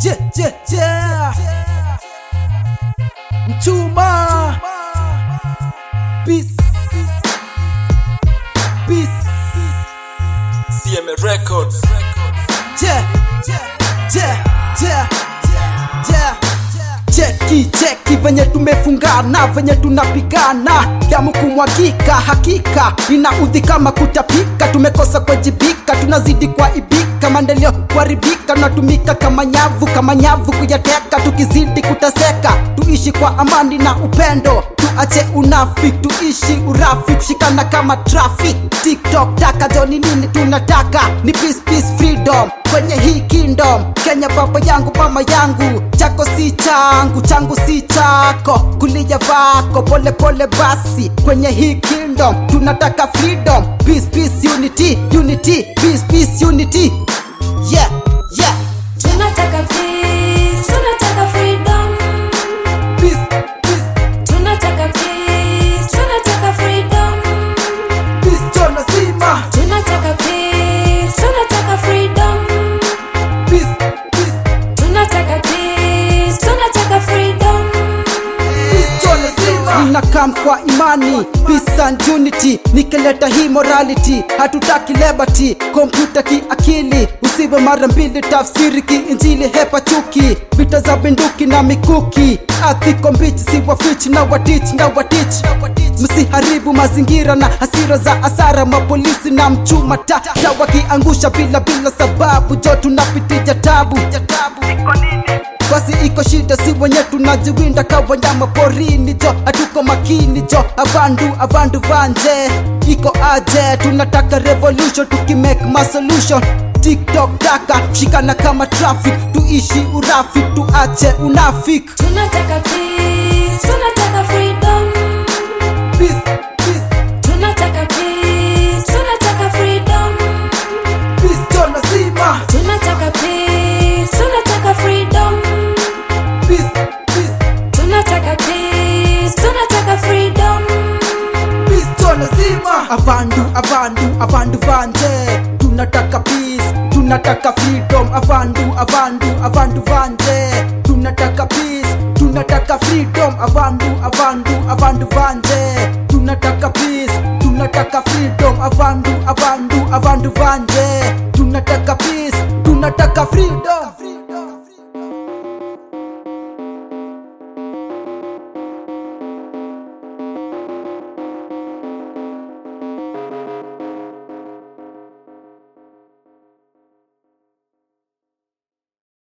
je, je, je. Mchuma Peace Peace CMA Records. Je, je, je, je, je. Cheki cheki venye tumefungana venye tunapigana damu kumwagika hakika inaudhi kama kutapika tumekosa kuwajibika tunazidi kuaibika maendeleo kuharibika tunatumika kama nyavu kama nyavu kuyateka tukizidi kuteseka tuishi kwa amani na upendo tuache unafiki tuishi urafi kushikana kama traffic tiktok taka joni nini tunataka ni peace peace freedom kwenye hii kingdom kenya baba yangu mama yangu chako si changu changu si chako kulia vako pole pole basi kwenye hii kingdom tunataka freedom peace peace unity unity peace peace unity yeah yeah Tunataka peace, tunataka freedom. peace peace Tunataka peace, tunataka freedom. peace chona zima Tunataka peace, tunataka freedom. peace peace Tunataka peace, tunataka freedom. ninakam kwa imani peace and unity nikileta hii morality hatutaki liberty kompyuta kiakili usiwe mara mbili tafsiri kiinjili hepa chuki vita za binduki na mikuki athiko mbichi si wafichi na watich na watich msiharibu mazingira na hasira za asara mapolisi na mchuma tata wakiangusha bila bila sababu jo tunapitia tabu basi iko shida si wenye tunajiwinda ka wanyama porini jo hatuko makini jo avandu avandu vanje iko aje tunataka revolution tukimake masolution tiktok taka shikana kama traffic tuishi urafi tuache unafik Tunataka peace, tunataka freedom. Peace, peace, Tunataka peace, tunataka freedom. peace, jo lazima. Tunataka peace, tunataka freedom. Peace, peace, Tunataka peace, tunataka freedom. peace, jo lazima. avandu avandu avandu vanje tunataka peace tunataka freedom avandu avandu avandu vanje tunataka peace tunataka freedom avandu avandu avandu vanje tunataka peace tunataka freedom avandu avandu avandu vanje tunataka peace tunataka freedom